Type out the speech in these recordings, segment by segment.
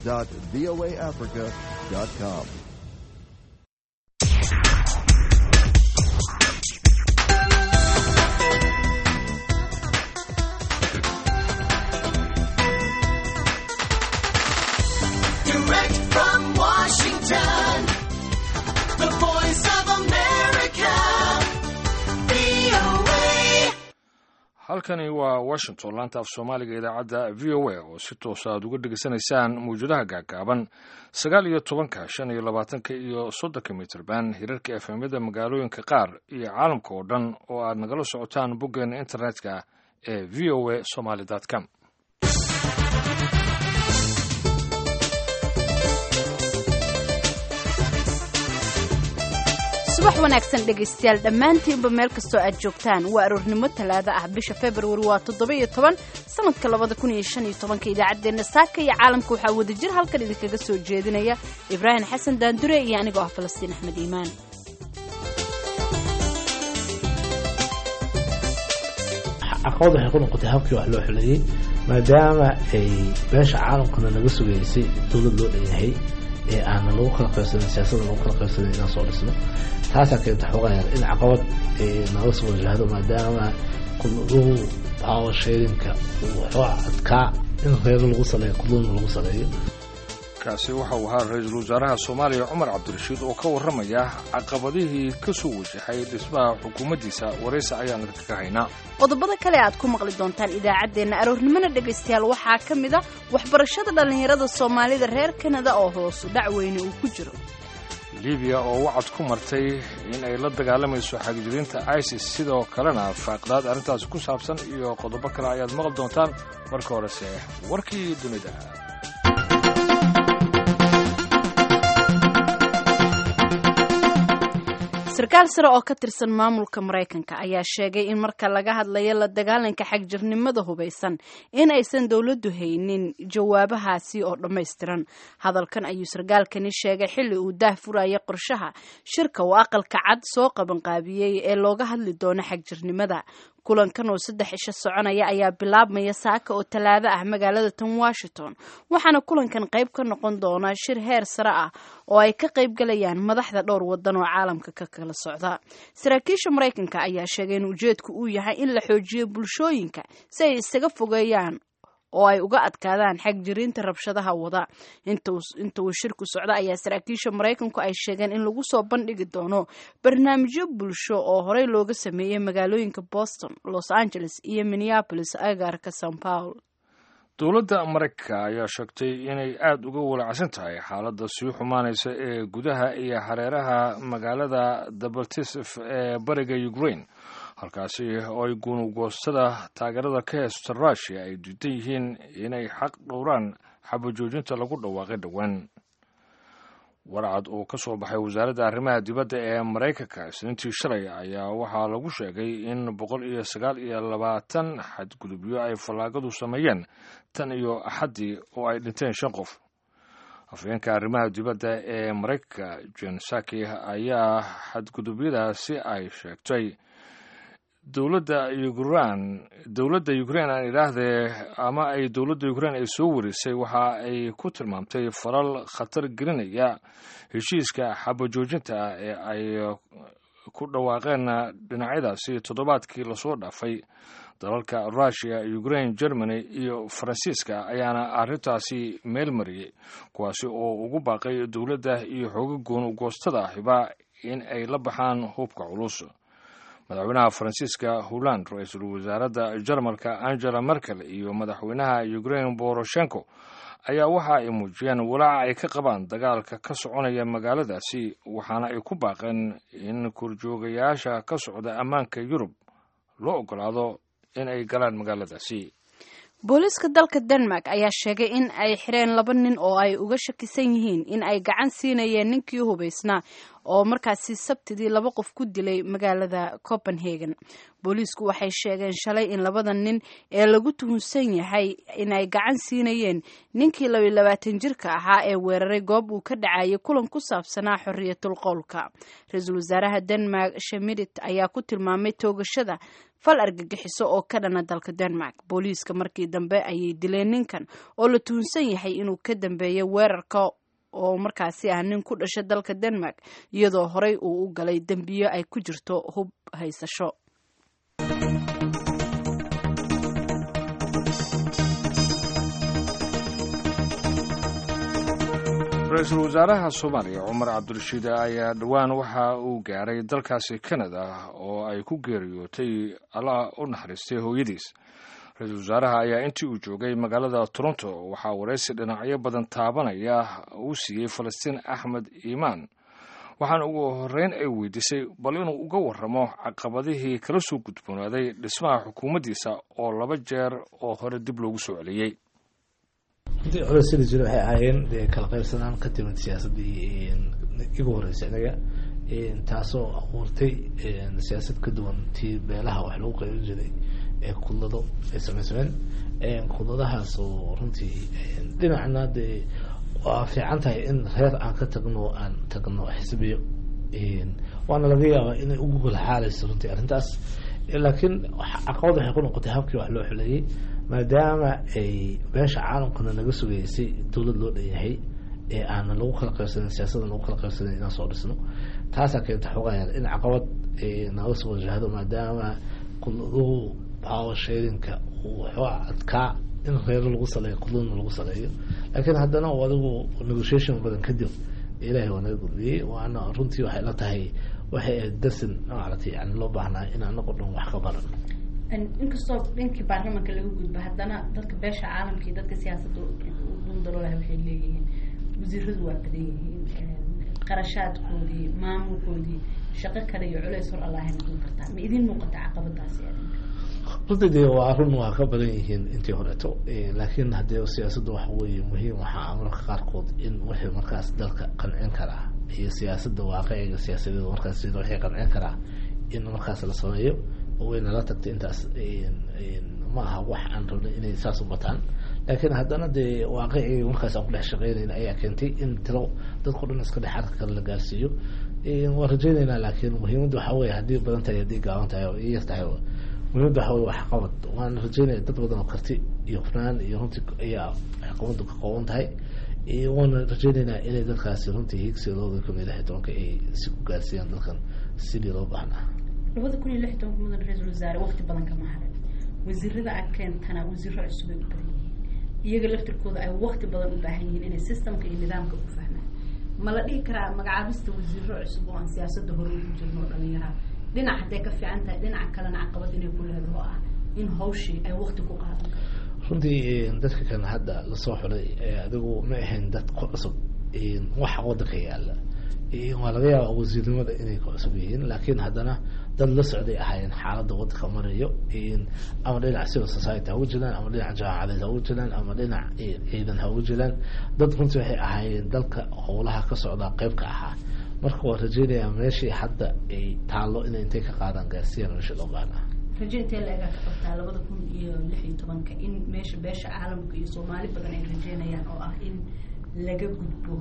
voaafrica.com. Direct from Washington, the voice of America, VOA. halkani waa washington laanta af soomaaliga idaacadda v o a oo si toosa aad uga dhegaysanaysaan mawjadaha gaagaaban sagaal iyo tobanka shan iyo labaatanka iyo soddonka mitrban hirarka efemyada magaalooyinka qaar iyo caalamka oo dhan oo aad nagala socotaan boggeena internetka ee v o a somaly com subax wanaagsan dhegaystayaal dhammaantiinba meel kastoo aad joogtaan waa aroornimo talaado ah bisha februari waa toddoba-iyo toban sanadka labada kun iyo shan iyo tobanka idaacaddeenna saaka iyo caalamka waxaa wadajir halkan idinkaga soo jeedinaya ibraahim xasan daandure iyo anigoo ah falastiin axmed iimaan caqabad waxay ku noqotay habkii wax loo xuleeyey maadaama ay beesha caalamkana naga sugaysay dowlad loo dhanyahay ee aanan lagu kala qaybsanin siyaasadda lagu kala qaybsanin inaan soo dhisno taasaa keenta xoogaayar in caqabad naga soo wajahdo maadaama lagu power sharinka uu xooga adkaa in reero lagu saleeyo kudlona lagu saleeyo kaasi waxa uu ahaa ra-iisul wasaaraha soomaaliya cumar cabdirashiid oo ka warramaya caqabadihii ka soo wajahay dhismaha xukuumaddiisa waraysi ayaan idinkaga haynaa qodobada kale aad ku maqli doontaan idaacaddeenna aroornimona dhegaystayaal waxaa ka mid a waxbarashada dhallinyarada soomaalida reer kanada oo hoosu dhac weyne uu ku jiro libiya oo wacad ku martay in ay la dagaalamayso xagjiriinta isis sidoo kalena faaqdaad arrintaasi ku saabsan iyo qodobo kale ayaad maqli doontaan marka horese warkii dunida sarkaal sare oo ka tirsan maamulka maraykanka ayaa sheegay in marka laga hadlayo la dagaalanka xagjirnimada hubaysan in aysan dowladdu haynin jawaabahaasi oo dhammaystiran hadalkan ayuu sarkaalkani sheegay xilli uu daah furaya qorshaha shirka uu aqalka cad soo qabanqaabiyey ee looga hadli doono xagjirnimada kulankan oo saddex isha soconaya ayaa bilaabmaya saaka oo talaado ah magaalada tan washington waxaana kulankan qayb ka noqon doona shir heer sare ah oo ay ka qayb galayaan madaxda dhowr wadan oo caalamka ka kala socda saraakiisha maraykanka ayaa sheegay in ujeedku uu yahay in la xoojiyo bulshooyinka si ay isaga fogeeyaan oo ay uga adkaadaan xagjiriinta rabshadaha wada inta uu shirku socdo ayaa saraakiisha maraykanku ay sheegeen in lagu soo bandhigi doono barnaamijyo bulsho oo horey looga sameeyey magaalooyinka boston los angeles iyo minneapolis agaarka san paul dowladda maraykanka ayaa sheegtay inay aada uga walacsan tahay xaaladda sii xumaanaysa ee gudaha iyo hareeraha magaalada dabaltisif ee bariga ukraine halkaasi oo ay gunugoostada taageerada ka heesta rushia ay diidan yihiin inay xaq dhowraan xabajoojinta lagu dhawaaqay dhowaan warcad uu ka soo baxay wasaaradda arrimaha dibadda ee maraykanka isniintii shalay ayaa waxaa lagu sheegay in boqol iyo sagaal iyo labaatan xadgudubyo ay fallaagadu sameeyeen tan iyo axaddii oo ay dhinteen shan qof afhayeenka arrimaha dibadda ee maraykanka jen saki ayaa xadgudubyadaasi ay sheegtay dowladda ukran dowladda ukraine aan idhaahdee ama ay dowladda ukraine ay soo warisay waxa ay ku tilmaamtay falal khatar gelinaya heshiiska xabajoojinta ah ee ay ku dhawaaqeen dhinacyadaasi toddobaadkii lasoo dhaafay dalalka rushia ukraine germany iyo faransiiska ayaana arrintaasi meel mariyey kuwaasi oo ugu baaqay dowladda iyo xooga goonugoostada ahiba in ay la baxaan hubka culus madaxweynaha faransiiska holland ra-iisul wasaaradda jarmalka angela merkel iyo madaxweynaha ukraine boroshenko ayaa waxa ay muujiyeen walaaca ay ka qabaan dagaalka ka soconaya magaaladaasi waxaana ay ku baaqeen in korjoogayaasha ka socda ammaanka yurub loo ogolaado in ay galaan magaaladaasi booliiska dalka denmark ayaa sheegay in ay xireen laba nin oo ay uga shakisan yihiin in ay gacan siinayeen ninkii hubaysnaa oo markaasi sabtidii laba qof ku dilay magaalada copenhagen booliisku waxay sheegeen shalay in labada nin ee lagu tuhunsan yahay inay gacan siinayeen ninkii labiyo labaatan jirka ahaa ee weeraray goob uu ka dhacayay kulan ku saabsanaa xoriyatul qowlka ra-iisul wasaaraha denmark shemidit ayaa ku tilmaamay toogashada fal argagixiso oo ka dhana dalka denmark booliiska markii dambe ayay dileen ninkan oo la tuhunsan yahay inuu ka dambeeyay weerarka oo markaasi ah nin ku dhasha dalka denmark iyadoo horey uu u galay dembiyo ay ku jirto hub haysasho ra-iisul wasaaraha soomaaliya cumar cabdirashiid ayaa dhowaan waxa uu gaaray dalkaasi canada oo ay ku geeriyootay allah u naxariistay hooyadiis ra-iisul wasaaraha ayaa intii uu joogay magaalada toronto waxaa waraysi dhinacyo badan taabanaya uu siiyey falastiin axmed iimaan waxaana ugu horreyn ay weydiisay bal inuu uga warramo caqabadihii kala soo gudboonaaday dhismaha xukuumaddiisa oo laba jeer oo hore dib loogu soo celiyey runtii culaysada jira waxay ahaayeen dee kala qaybsanaan ka timid siyaasaddii igu horreysay anaga taasoo abuurtay siyaasad ka duwan tii beelaha wax lagu qaybin jiray ee kudlado ay samaysameen kudladahaas oo runtii dhinacna dee waa fiican tahay in reer aan ka tagno aan tagno xisbiyo waana laga yaabaa inay ugu golxaalayso runtii arrintaas laakiin caqabad waxay ku noqotay habkii wax loo xuleeyey maadaama ay beesha caalamkana naga sugaysay dowlad loo dhanyahay ee aanan lagu kala qaybsanin siyaasadda lagu kala qaybsanin inaan soo dhisno taasaa keenta xogayaal in caqabad naga soo wajahdo maadaama kudladuhu power sharinka uu waxooga adkaa in reero lagu saleeyo kudladna lagu saleeyo laakiin haddana adigu negotiation badan kadib ilaahay waa naga gudbiyey waana runtii waxay la tahay waxay ahayd darsin maaragtay yani loo baahnaa in anagoo dhan wax ka baran inkastoo dhinkii baarlamanka laga gudba haddana dadka beesha caalamka iyo dadka siyaasadda dundaloolaha waxay leeyihiin wasiiradu waa badan yihiin qarashaadkoodii maamulkoodii shaqo kale iyo culeys hor allahayna dun kartaa ma idin muuqata caqabadaasi runtii dee waa run waa ka badan yihiin intii horeeto laakiin haddee siyaasadda waxa weeye muhiim waxaa marka qaarkood in wixii markaas dalka qancin karaa iyo siyaasadda waaqiciga siyaasadeed markaas sida wixii qancin karaa in markaas la sameeyo wayna la tagtay intaas ma aha wax aan rabnay inay saas u bataan laakiin haddana dee waaqicii markaas aan ku dhex shaqeynayna ayaa keentay in tiro dadkao dhan iska dhex arka kale la gaarsiiyo waan rajeyneynaa laakiin muhiimadda waxaa weye haddii badan tahay haddii gaaban tahay oo yar tahay muhiimadda waxaa weye wax qabad waan rajeynaya dad badan oo karti iyo hufnaan iyo runtii ayaa xukuumaddu ka kooban tahay waana rajeyneynaa inay dadkaasi runtii higsigooda kamid ahay tobanka ay si ku gaarsiiyaan dalkan sidii loo baahnaa labada kun iyo lix tobanka mudan ra-iisul wasaare waqti badan kama harin wasiirada aad keentana wasiiro cusub ay u badan yihiin iyaga laftirkooda ay waqti badan u baahan yihiin inay systemka iyo nidaamka ku fahmaan ma la dhihi karaa magacaabista wasiiro cusub oo aan siyaasadda hore ugu jirno oo dhalinyaraa dhinac hadday ka fiican tahay dhinaca kalena caqabad inay ku leedaho ah in hawshii ay waqti ku qaadan karto runtii dadka kan hadda lasoo xulay adigu ma ahayn dad ku cusub waxa wadanka yaala waa laga yaaba wasiirnimada inay ku cusub yihiin laakiin haddana dad la socday ahaayeen xaaladda wadanka marayo ama dhinac civil society ha ugu jiraan ama dhinac jaamacadeed ha ugu jiraan ama dhinac ciidan ha ugu jiraan dad runtii waxay ahaayeen dalka howlaha ka socdaa qeyb ka ahaa marka waa rajeynayaa meeshii hadda ay taallo inay intay ka qaadaan gaarsiiyaan meesha loo baahnaa rajo intee la egaa ka qabtaa labada kun iyo lix iyo tobanka in meesha beesha caalamka iyo soomaali badan ay rajeynayaan oo ah in laga gudbo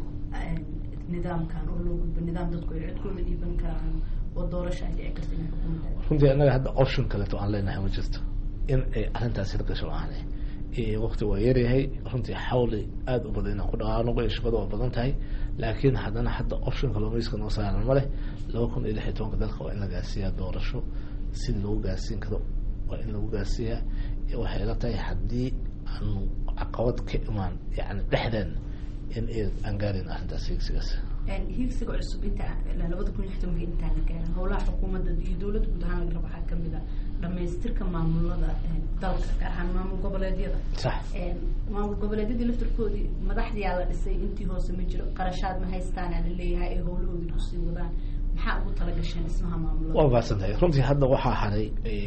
nidaamkan oo loo gudbo nidaam dadku ay codkooda dhiiban karaan oo doorasho ay dhici karta inay xukuumadda runtii annaga hadda option kaleeto aan leenahay ma jirto in ay arrintaasi la gasho aane waqti waa yaryahay runtii xawli aada u badan inaan ku dhaqaano iyo shaqada waa badan tahay laakiin haddana hadda optionka loomayska noo saaran ma leh laba kun iyo lix iyo tobanka dalka waa in la gaarsiiyaa doorasho si loogu gaarsiin karo waa in lagu gaarsiiyaa waxay la tahay haddii aanu caqabad ka imaan yani dhexdeen in aan gaarin arrintaas higsigaas hiigsiga cusub inta labada kun iyo lix tobanka intaan la gaarin howlaha xukuumadda iyo dowladda guud ahaan laga rabo waxaa kamid a dhamaystirka maamulada dalka gaar ahaan maamul goboleedyada sax maamul goboleedyadii laftirkoodii madaxdiyaa la dhisay intii hoose ma jiro qarashaad ma haystaanaa la leeyahay ay howlahoodii kusii wadaan maxaa ugu talagasheen dhismaha maamulada waa baahsan tahay runtii hadda waxaa haray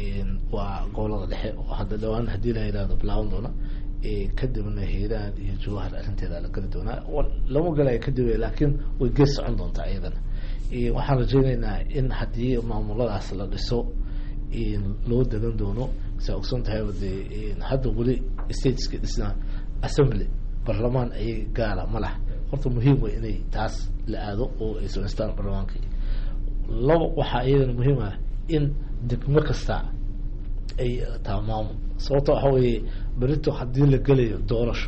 waa gobolada dhexe oo hadda dhawaan haddii la yidhahdo bilaaban doona kadibna hiiraan iyo jawahar arrinteeda la geli doonaa lama galayo kadib laakiin way gees socon doontaa iyadana waxaan rajeyneynaa in haddii maamuladaas la dhiso loo degan doono saa ogson tahayba dee hadda weli stateska dhisna assembly barlamaan ayay gaala ma lah horta muhiim wey inay taas la aado oo ay samaystaan barlamaankii laba waxaa iyadana muhiim ah in degmo kasta ay taa maamul sababto waxa weeye berito haddii la gelayo doorasho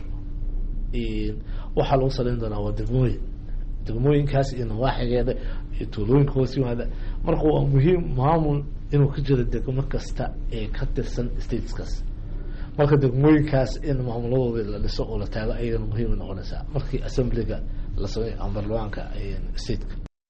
waxaa lagu saleyn doonaa waa degmooyin degmooyinkaas iyo nawaaxigeeda iyo tuulooyinka hoos yimaada marka waa muhiim maamul inuu ka jiro degmo kasta ee ka tirsan stateskaas marka degmooyinkaas in maamuladooda la dhiso oo la taago ayagana muhiimay noqonaysaa markii assemblyga la sameeyo ama barlamaanka stateka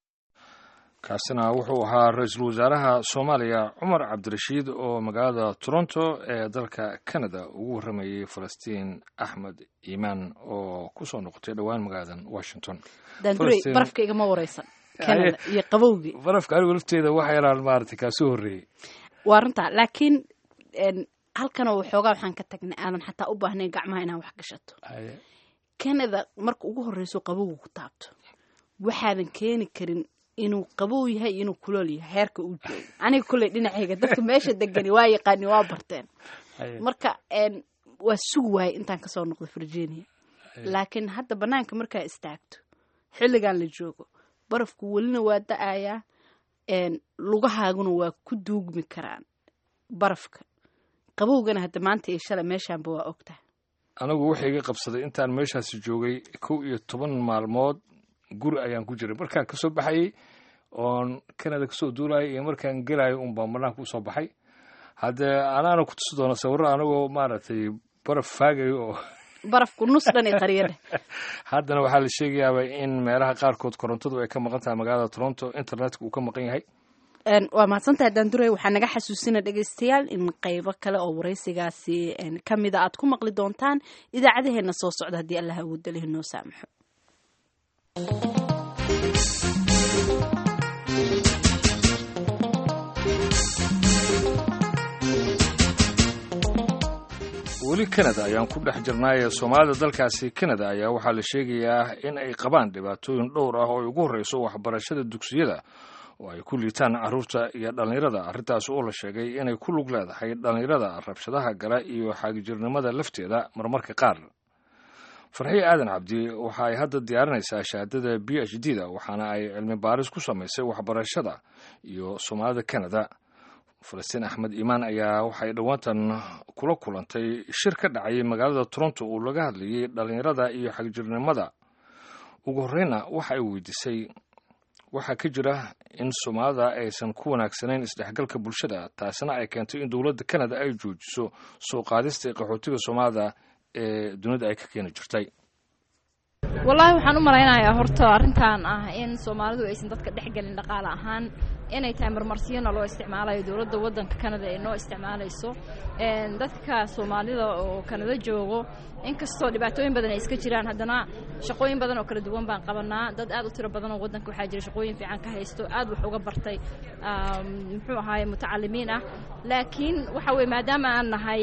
kaasina wuxuu ahaa ra-iisul wasaaraha soomaaliya cumar cabdirashiid oo magaalada toronto ee dalka canada ugu warramayey falastiin axmed iimaan oo kusoo noqotay dhowaan magaaladan washington daandurey barafka igama wareysan canada iyo qabowgii barafka anigu lafteeda waxa yaraan maaragtay kaasoo horreeyey waa runtaa laakiin halkanoo waxoogaa waxaan ka tagnay aadan xataa u baahnayn gacmaha inaan wax gashato canada marka ugu horreyso qabowga ku taabto waxaadan keeni karin inuu qabow yahay iyo inuu kulool yahay heerka uu joogo aniga kolley dhinacayga dadka meesha degani waa yaqaani waa barteen marka waa sugi waayay intaan kasoo noqdo virginia laakiin hadda banaanka markaa istaagto xilligan la joogo barafku welina waa da-ayaa lugahaaguna waa ku duugmi karaan barafka qabowgana hadda maanta iyo shalay meeshaanba waa ogtahay anigu wuxuu iga qabsaday intaan meeshaasi joogay kow iyo toban maalmood guri ayaan ku jiray markaan kasoo baxayey oon canada kasoo duulayay iyo markaan gelayo unbaa banaanka usoo baxay haddee anaana ku tusi doona sawirro anigoo maaragtay baraf faagayo oo barafku nus dhan iyo qariyadhe haddana waxaa la sheegayaaba in meelaha qaarkood korontadu ay ka maqan tahay magaalada toronto internetka uu ka maqan yahay waa mahadsantahay daandurey waxaa naga xasuusina dhegeystayaal in qeybo kale oo waraysigaasi kamida aad ku maqli doontaan idaacadaheena soo socda haddii allah awoodaleh noo saamaxo weli canada ayaan ku dhex jirnaaye soomaalida dalkaasi canada ayaa waxaa la sheegayaa in ay qabaan dhibaatooyin dhowr ah oo ay ugu horreyso waxbarashada dugsiyada oo ay ku liitaan carruurta iyo dhallinyarada arrintaas oo la sheegay inay ku lug leedahay dhallinyarada rabshadaha gala iyo xaagijirnimada lafteeda marmarka qaar farxiye aadan cabdi waxa ay hadda diyaarinaysaa shahaadada b h d da waxaana ay cilmi baaris ku samaysay waxbarashada iyo soomaalida canada falastiin axmed iimaan ayaa waxay dhowaantan kula kulantay shir ka dhacay magaalada toronto uu laga hadlayay dhallinyarada iyo xagjirnimada ugu horreyna waxa ay weydiisay waxaa ka jira in soomaalida aysan ku wanaagsanayn isdhexgalka bulshada taasina ay keentay in dowladda canada ay joojiso soo qaadista qaxootiga soomaalida ee dunida ay ka keeni jirtay wallaahi waxaan u malaynayaa horta arrintan ah in soomaalidu aysan dadka dhexgelin dhaqaale ahaan inay tahay marmarsiyana loo isticmaalayo dowladda waddanka canada ay noo isticmaalayso dadka soomaalida oo canada joogo inkastoo dhibaatooyin badan ay iska jiraan haddana shaqooyin badan oo kala duwan baan qabanaa dad aad u tiro badan oo waddanka waxaa jira shaqooyin fiican ka haysto aad wax uga bartay muxuu ahaaye mutacalimiin ah laakiin waxa weye maadaama aan nahay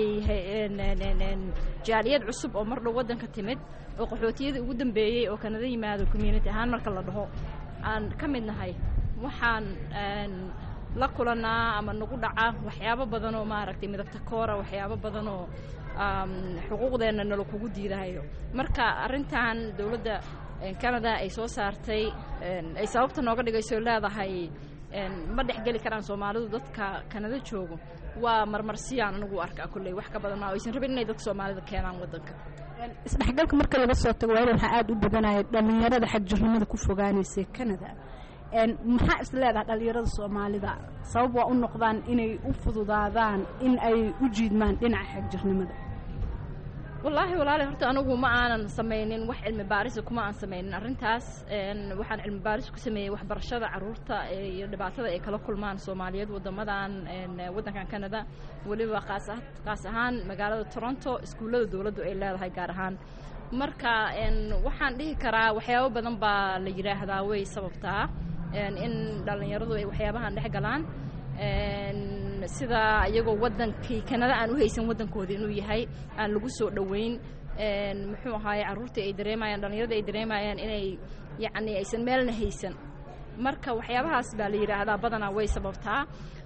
jaaliyad cusub oo mar dhow waddanka timid oo qaxootiyada ugu dambeeyey oo kanada yimaado community ahaan marka la dhaho aan ka mid nahay waxaan la kulanaa ama nagu dhaca waxyaabo badan oo maaragtay midabta koora waxyaabo badan oo xuquuqdeenna nala kugu diidahayo marka arrintan dowladda canada ay soo saartay ay sababta nooga dhigayso leedahay ma dhexgeli karaan soomaalidu dadka kanada joogo waa marmarsiyaan anigu arkaa kolley wax ka badan maa aysan rabin inay dadka soomaalida keenaan waddanka isdhexgalka marka laga soo tago waa waxaa aada u badanaya dhallinyarada xagjirnimada ku fogaanaysa canada maxaa is leedahay dhallinyarada soomaalida sabab waa u noqdaan inay u fududaadaan in ay u jiidmaan dhinaca xagjirnimada wallaahi walaali horta anigu ma aanan samaynin wax cilmi baarisa kuma aan samaynin arrintaas waxaan cilmi baaris ku sameeyey waxbarashada carruurta iyo dhibaatada ay kala kulmaan soomaaliyeed waddamadan waddankan canada weliba qaas qaas ahaan magaalada toronto iskuullada dowladdu ay leedahay gaar ahaan marka waxaan dhihi karaa waxyaabo badan baa la yidhaahdaa way sababtaa in dhallinyaradu ay waxyaabahan dhex galaan sida iyagoo waddankii kanada aan u haysan waddankooda inuu yahay aan lagu soo dhoweyn muxuu ahaaye carruurtii ay dareemayaan dhallinyarada ay dareemayaan inay yacni aysan meelna haysan marka waxyaabahaas baa la yidhaahdaa badanaa way sababtaa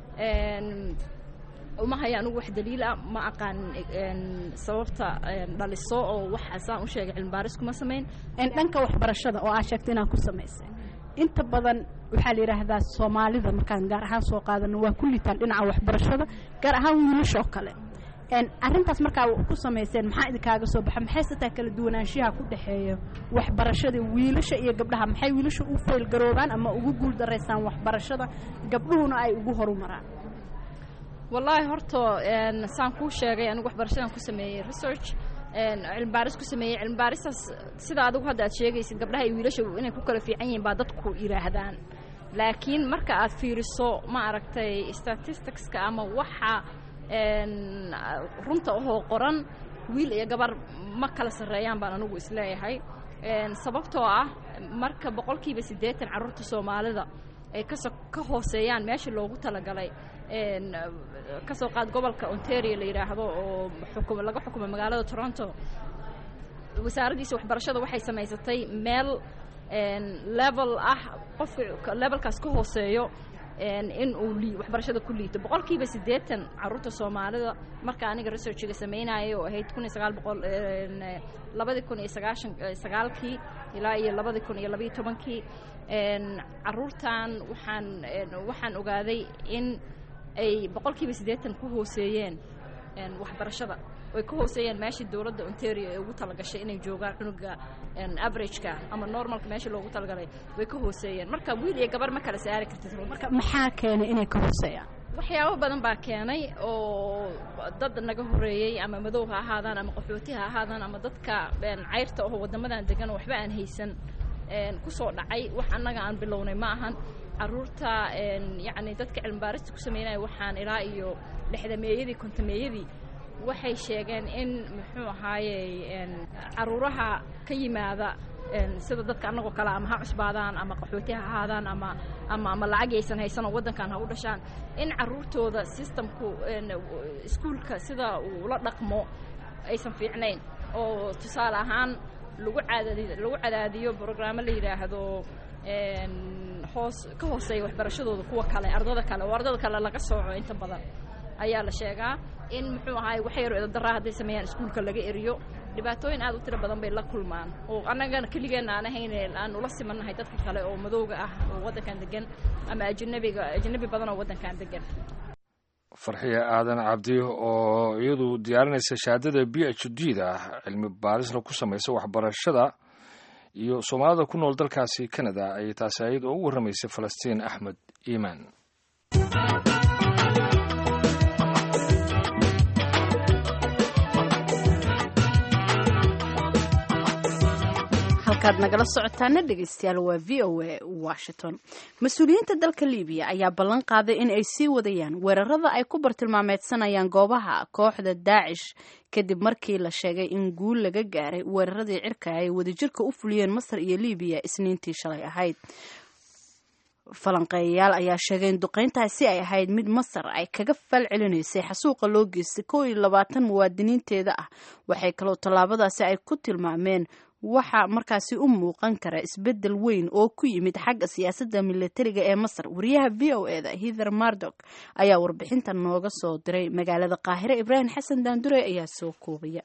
uma haya anugu wax daliila ma aqaan sababta dhaliso oo wax saan u sheegay cilmibaaris kuma samayn dhanka waxbarashada oo aa sheegta inaan ku samaysay inta badan waxaa la yidhaahdaa soomaalida markaan gaar ahaan soo qaadano waa ku liitaan dhinaca waxbarashada gaar ahaan wiilasha oo kale arrintaas markaa ku samayseen maxaa idinkaaga soo baxa maxay sataa kala duwanaanshiyaha ku dhexeeya waxbarashada wiilasha iyo gabdhaha maxay wiilasha u faylgaroobaan ama ugu guul daraysaan waxbarashada gabdhuhuna ay ugu horumaraan wallaahi horta saan kuu sheegay anigu waxbarashadan ku sameeyey research cilmibaaris ku sameeyey cilmibaaristaas sida adigu hadda aad sheegaysid gabdhaha iyo wiilasha inay ku kala fiican yihiin baa dadku yidhaahdaan laakiin marka aad fiiriso ma aragtay statisticska ama waxa runta ahoo qoran wiil iyo gabar ma kala sarreeyaan baan anigu isleeyahay sababtoo ah marka boqolkiiba siddeetan carruurta soomaalida ay kaso ka hooseeyaan meesha loogu talagalay ka soo qaad gobolka ontario la yidhaahdo oo xukum laga xukumo magaalada toronto wasaaraddiisa waxbarashada waxay samaysatay meel level ah qofka levelkaas ka hooseeyo in uu li waxbarashada ku liito boqolkiiba siddeetan carruurta soomaalida marka aniga researchiga samaynayay oo ahayd kun iyo sagaal boqol labadii kun iyo sagaashan sagaalkii ilaa iyo labadii kun iyo labayo tobankii carruurtan waxaan waxaan ogaaday in ay boqolkiiba siddeetan ku hooseeyeen waxbarashada ay ka hooseeyeen meeshii dowladda ontario ee ugu talagashay inay joogaan cunuga averageka ama normalka meesha loogu talagalay way ka hooseeyeen marka wiil iyo gabar ma kala saari kartid marka maxaa keenay inay ka hooseeyaan waxyaabo badan baa keenay oo dad naga horeeyey ama madow ha ahaadaan ama qaxooti ha ahaadaan ama dadka cayrta oo waddamadan degan oo waxba aan haysan ku soo dhacay wax annaga aan bilownay ma ahan carruurta yacni dadka cilmibaarista ku sameynaya waxaan ilaa iyo lixdameeyadii kontameeyadii waxay sheegeen in muxuu ahaayey carruuraha ka yimaada sida dadka annagoo kale ama ha cusbaadaan ama qaxooti ha ahaadaan ama ama ama lacag aysan haysanoo waddankan ha u dhashaan in carruurtooda systemku iskuulka sida uu la dhaqmo aysan fiicnayn oo tusaale ahaan lagu cadaadi lagu cadaadiyo brograamo la yidhaahdo hoos ka hooseeya waxbarashadooda kuwa kale ardada kale oo ardada kale laga sooco inta badan ayaa la sheegaa in muxuu ahaay wax yaro eedadarraa hadday sameeyaan iskuulka laga eriyo dhibaatooyin aad u tiro badan bay la kulmaan oo annagana keligeenna aan ahayn aan ula simannahay dadka kale oo madowga ah oo waddankan degan ama ajnabiga ajnabi badan oo waddankan degan farxiya aadan cabdi oo iyadu diyaarinaysa shahaadada b h d da cilmi baarisna ku samaysa waxbarashada iyo soomaalida ku nool dalkaasi canada ayay taasi ayad oo ugu warramaysay falastiin axmed iimaan halkaad nagala socotaana dhegeystayaal waa v o a washington mas-uuliyiinta dalka libiya ayaa ballan qaaday in ay sii wadayaan weerarada ay ku bartilmaameedsanayaan goobaha kooxda daacish kadib markii la sheegay in guul laga gaaray weeraradii cirka ay wadajirka u fuliyeen masar iyo libiya isniintii shalay ahayd falanqeeyayaal ayaa sheegay in duqeyntaasi ay ahayd mid masar ay kaga fal celinaysay xasuuqa loo geystay kow iyo labaatan muwaadiniinteeda ah waxay kaloo tallaabadaasi ay ku tilmaameen waxaa markaasi u muuqan kara isbeddel weyn oo ku yimid xagga siyaasadda milatariga ee masar wariyaha v o e da hither mardok ayaa warbixinta nooga soo diray magaalada qaahire ibraahim xasan daandure ayaa soo koobaya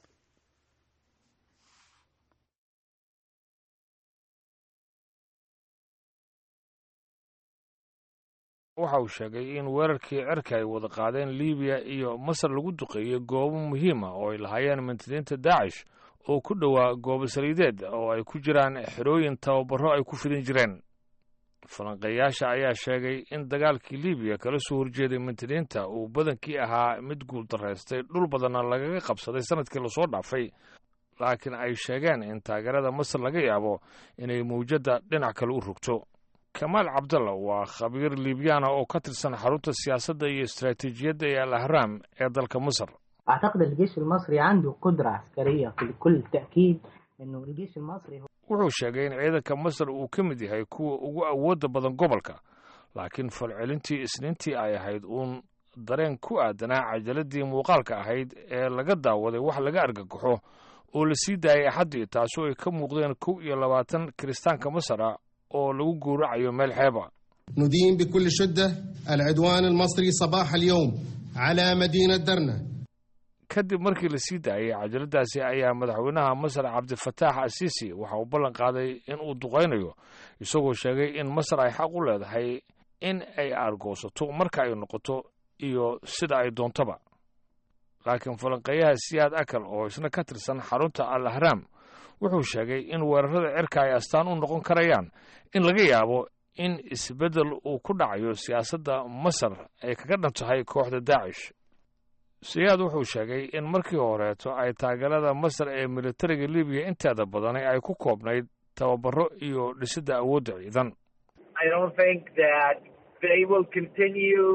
waxa uu sheegay in weerarkii cirka ay wada qaadeen libiya iyo masar lagu duqeeyey goobo muhiima oo ay lahaayeen mintidiinta daacish oo ku dhowaa goobo saliideed oo ay ku jiraan xerooyin tababaro ay ku fidin jireen falanqeeyaasha ayaa sheegay in dagaalkii libiya kala soo horjeeday mintidiinta uu badankii ahaa mid guuldaraystay dhul badanna lagaga qabsaday sanadkii lasoo dhaafay laakiin ay sheegeen in taageerada masar laga yaabo inay mawjadda dhinac kale u rogto kamaal cabdalla waa khabiir libyana oo ka tirsan xarunta siyaasadda iyo istaraatiijiyadda ee al ahraam ee dalka masar أعتقد الجيش المصري عنده قدرة عسكرية بكل تأكيد إنه الجيش المصري هو wuxuu sheegay in ciidanka masar uu ka mid yahay kuwa ugu awoodda badan gobolka laakiin falcelintii isniintii ay ahayd uun dareen ku aadanaa cajaladii muuqaalka ahayd ee laga daawaday wax laga argagaxo oo la sii daayay axaddii taasoo ay ka muuqdeen kow iyo labaatan kiristaanka masar ah oo lagu gowracayo meel xeeba ندين بكل شدة العدوان المصري صباح اليوم على مدينة درنة kadib markii la sii daayey cajaladaasi ayaa madaxweynaha masar cabdifataax asiisi waxa uu ballan qaaday in uu duqaynayo isagoo sheegay in masar ay xaq u leedahay in ay aargoosato marka ay noqoto iyo sida ay doontaba laakiin falanqeeyaha siyaad akal oo isna ka tirsan xarunta al ahraam wuxuu sheegay in weerarada cirka ay astaan u noqon karayaan in laga yaabo in isbeddel uu ku dhacayo siyaasadda masar ay kaga dhan tahay kooxda daacish siyaad wuxuu sheegay in markii horeeto ay taageerada masar ee militariga libiya inteeda badani ay ku koobnayd tababaro iyo dhisidda awoodda ciidan I don't think that they will continue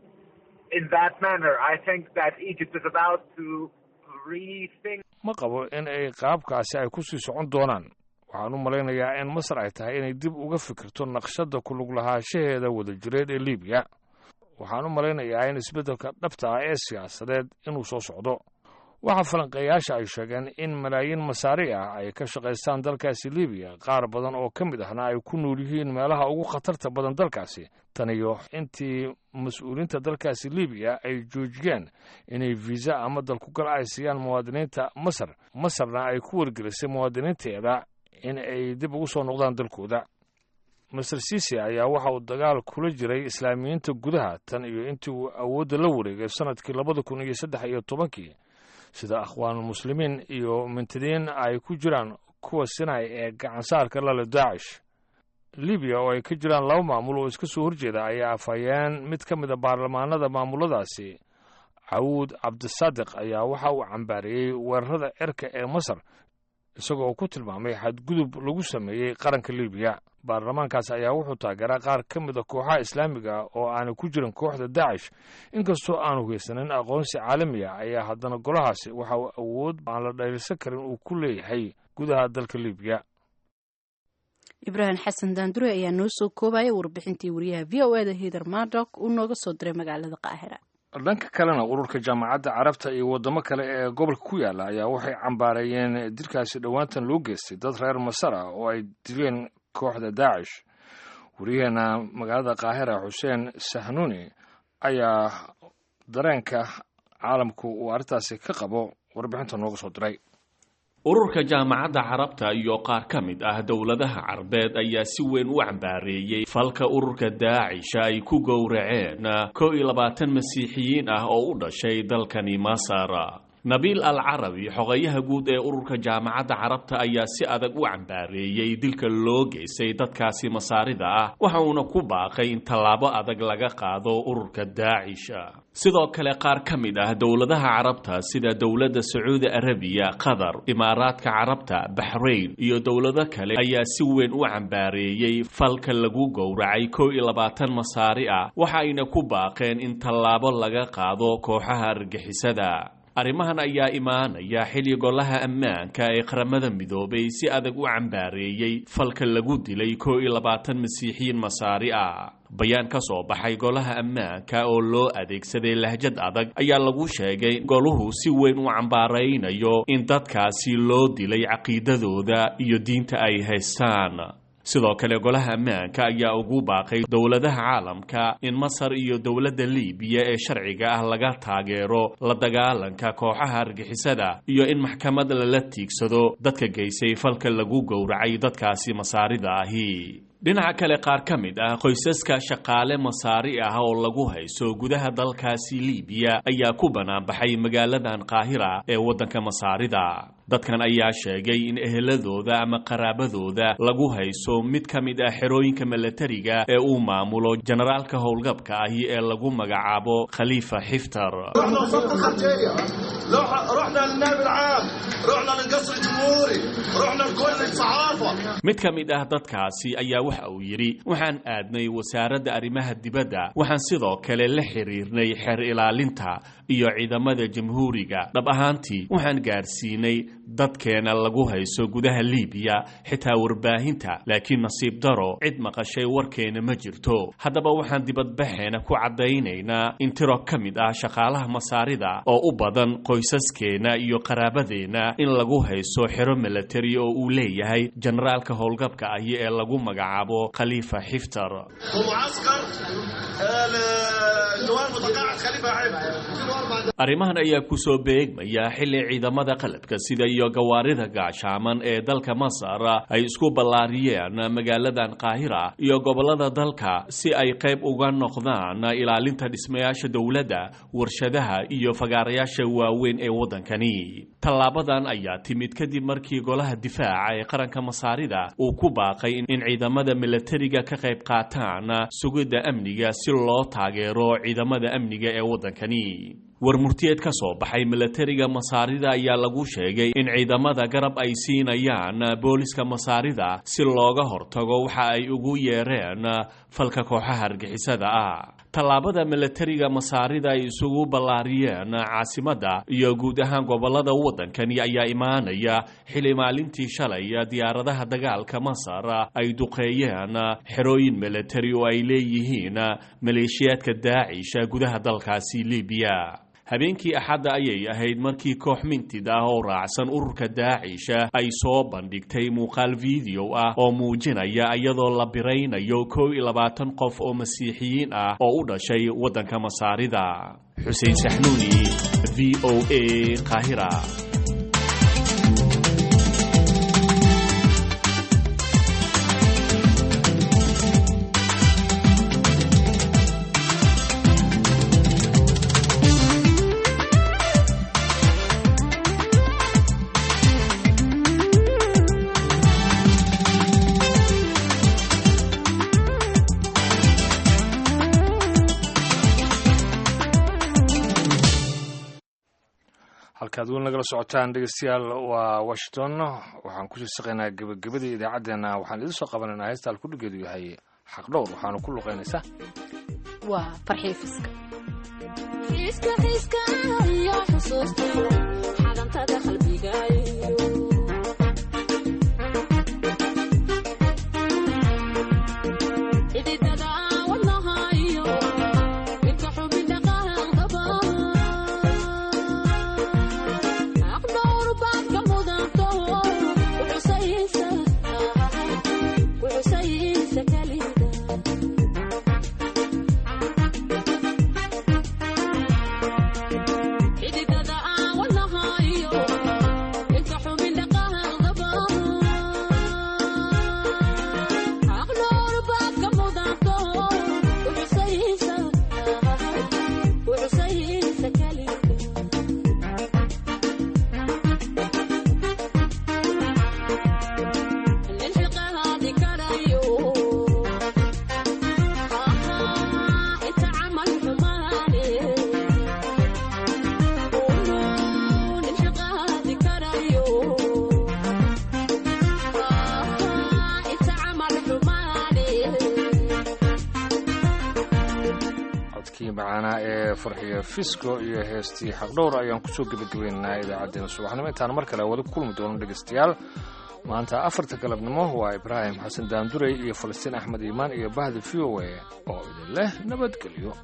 in that manner. I think that Egypt is about to rethink. ma qabo in ay qaabkaasi ay ku sii socon doonaan waxaan u malaynayaa in masar ay tahay inay dib uga fikirto naqshadda kulug lahaanshaheeda wadajireed ee libiya waxaan u malaynayaa in isbeddelka dhabta ah ee siyaasadeed inuu soo socdo waxaa falanqeeyaasha ay sheegeen in malaayiin masaari ah ay ka shaqaystaan dalkaasi libiya qaar badan oo ka mid ahna ay ku nool yihiin meelaha ugu khatarta badan dalkaasi tan iyo intii mas-uuliinta dalkaasi libiya ay joojiyeen inay viisa ama dalkugal ay siiyaan muwaadiniinta masar masarna ay ku wargelisay muwaadiniinteeda in ay dib ugu soo noqdaan dalkooda master sisi ayaa waxa uu dagaal kula jiray islaamiyiinta gudaha tan iyo intii uu awoodda la wareegay sannadkii labada kun iyo saddex iyo tobankii sida akhwaanulmuslimiin iyo mintidiin ay ku jiraan kuwa sinay ee gacansaarka lale daacish libiya oo ay ka jiraan laba maamul oo iska soo horjeeda ayaa afhayeen mid ka mid a baarlamaanada maamuladaasi cawuud cabdisaadiq ayaa waxa uu cambaariyey weerarada cirka ee masar isagoo uu ku tilmaamay xadgudub lagu sameeyey qaranka libiya baarlamaankaas ayaa wuxuu taageeraa qaar ka mid a kooxaha islaamiga oo aanay ku jirin kooxda daacish inkastoo aanu haysanin aqoonsi caalami ah ayaa haddana golahaasi waxa uu awood aan la dhaylisan karin uu ku leeyahay gudaha dalka libiya ibraahim xasan daandure ayaa noo soo koobaya warbixintii wariyaha v o eda hider mardok uu nooga soo diray magaalada qaahira dhanka kalena ururka jaamacadda carabta iyo waddamo kale ee gobolka ku yaala ayaa waxay cambaareeyeen dilkaasi dhowaantan loo geystay dad reer masar ah oo ay dileen kooxda daacish wariyaheena magaalada qaahira xuseen sahnuuni ayaa dareenka caalamku uu arrintaasi ka qabo warbixinta nooga soo diray ururka jaamacadda carabta iyo qaar ka mid ah dowladaha carbeed ayaa si weyn u cambaareeyey falka ururka daacisha ay ku gowraceen kow iyo labaatan masiixiyiin ah oo u dhashay dalkani masar nabiil al carabi xogayaha guud ee ururka jaamacadda carabta ayaa si adag u cambaareeyey dilka loo geystay dadkaasi masaarida ah waxa uuna ku baaqay in tallaabo adag laga qaado ururka daacisha sidoo kale qaar ka mid ah dowladaha carabta sida dowladda sacuudi arabiya qatar imaaraadka carabta baxrayn iyo dowlado kale ayaa si weyn u cambaareeyey falka lagu gowracay kow iyo labaatan masaari ah waxa ayna ku baaqeen in tallaabo laga qaado kooxaha argixisada arrimahan ayaa imaanaya xilli golaha ammaanka ee qaramada midoobay si adag u cambaareeyey falka lagu dilay kow iyo labaatan masiixiyiin masaari ah bayaan ka soo baxay golaha ammaanka oo loo adeegsaday lahjad adag ayaa lagu sheegay goluhu si weyn u cambaaraynayo in dadkaasi loo dilay caqiidadooda iyo diinta ay haystaan sidoo kale golaha ammaanka ayaa ugu baaqay dowladaha caalamka in masar iyo dowladda liibiya ee sharciga ah laga taageero la dagaalanka kooxaha argixisada iyo in maxkamad lala tiigsado dadka geysay falka lagu gowracay dadkaasi masaarida ahi dhinaca kale qaar ka mid ah qoysaska shaqaale masaari ah oo lagu hayso gudaha dalkaasi liibiya ayaa ku banaanbaxay magaaladan qaahira ee waddanka masaarida dadkan ayaa sheegay in eheladooda ama qaraabadooda lagu hayso mid ka mid ah xerooyinka milatariga ee uu maamulo generaalka howlgabka ahi ee lagu magacaabo khaliifa xiftar رحنا وسط الخارجية رحنا للنائب العام رحنا للقصر الجمهوري رحنا لكل الصحافة mid ka mid ah dadkaasi ayaa waxa uu yidhi waxaan aadnay wasaaradda arrimaha dibadda waxaan sidoo kale la xiriirnay xeer ilaalinta iyo ciidamada jamhuuriga dhab ahaantii waxaan gaadhsiinay dadkeena lagu hayso gudaha liibiya xitaa warbaahinta laakiin nasiib daro cid maqashay warkeena ma jirto haddaba waxaan dibadbaxeena ku caddaynaynaa in tiro ka mid ah shaqaalaha masaarida oo u badan qoysaskeena iyo qaraabadeena in lagu hayso xero milatari oo uu leeyahay generaalka howlgabka ahi ee lagu magacaabo khaliifa xiftar ومعسكر اللواء المتقاعد خليفه عيب arrimahan ayaa ku soo beegmaya xilli ciidamada qalabka sida iyo gawaarida gaashaaman ee dalka masar ay isku ballaariyeen magaaladan qaahira iyo gobollada dalka si ay qayb uga noqdaan ilaalinta dhismayaasha dowladda warshadaha iyo fagaarayaasha waaweyn ee waddankani tallaabadan ayaa timid kadib markii golaha difaaca ee qaranka masaarida uu ku baaqay in ciidamada milatariga ka qayb qaataan sugidda amniga si loo taageero ciidamada amniga ee waddankani war murtiyeed ka soo baxay milatariga masaarida ayaa lagu sheegay in ciidamada garab ay siinayaan booliska masaarida si looga hortago waxa ay ugu yeereen falka kooxaha argixisada ah tallaabada milatariga masaarida ay isugu ballaariyeen caasimadda iyo guud ahaan gobollada waddankani ayaa imaanaya xili maalintii shalay diyaaradaha dagaalka masar ay duqeeyeen xerooyin milatari oo ay leeyihiin maleeshiyaadka daacisha gudaha dalkaasi libiya habeenkii axadda ayay ahayd markii koox mintid ah oo raacsan ururka daacisha ay soo bandhigtay muuqaal video ah oo muujinaya iyadoo la biraynayo kow iyo labaatan qof oo masiixiyiin ah oo u dhashay waddanka masaarida xuseen saxnuuni v o a qaahira halkaad weli nagala socotaan dhegeystayaal waa washington waxaan ku shirshaqaynaa gebagabadii idaacaddeenna waxaan idiin soo qabanaynaa heesta alkudhigeedu yahay xaqdhowr waxaanu ku luqaynaysaa waa farxii fiska xiiska xiiska iyo xusuusta xadantada qalbigaayo xididada wadnahayo midka xubin dhaqaaqdaba aqdowr baad ka mudanto kuxusaysa kuxusaysa kalida xididada aan wadnahayo midka xubin dhaqaaqdaba aqdowr baad ka mudanto kuxusaysa kuxusaysa kalida للحقاد كرايو انت عمل حماني للحقاد كرايو انت عمل حماني codkii macaanaa ee farxiya fisco iyo heestii xaqdhowr ayaan kusoo gebagabaynaynaa idaacaddeenna subaxnimo intaan mar kale wada ku kulmi doono dhegeystayaal maanta afarta galabnimo waa ibraahim xasan daandurey iyo falastiin axmed iimaan iyo bahda v o a oo idin leh nabadgelyo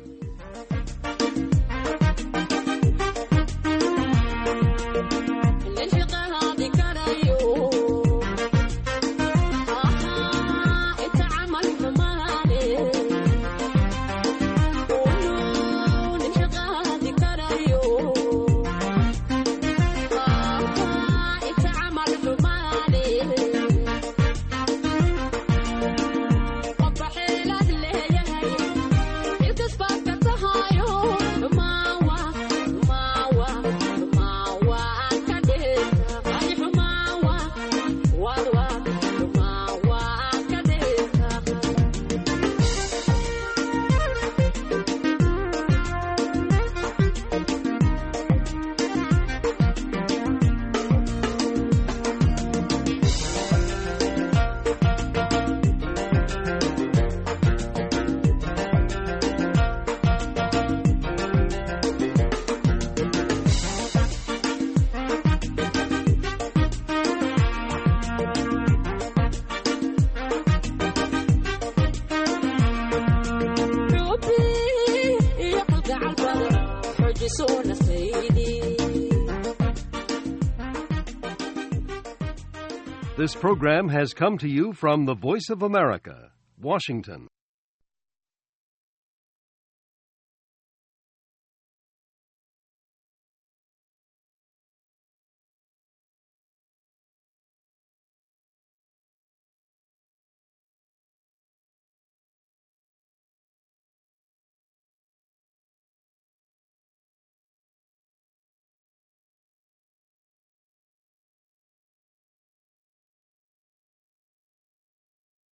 للحقاد كرايو انت عمل حماني للحقاد كرايو انت عمل حماني قبح لك ليه الكسبة كتهاي This program has come to you from the Voice of America, Washington.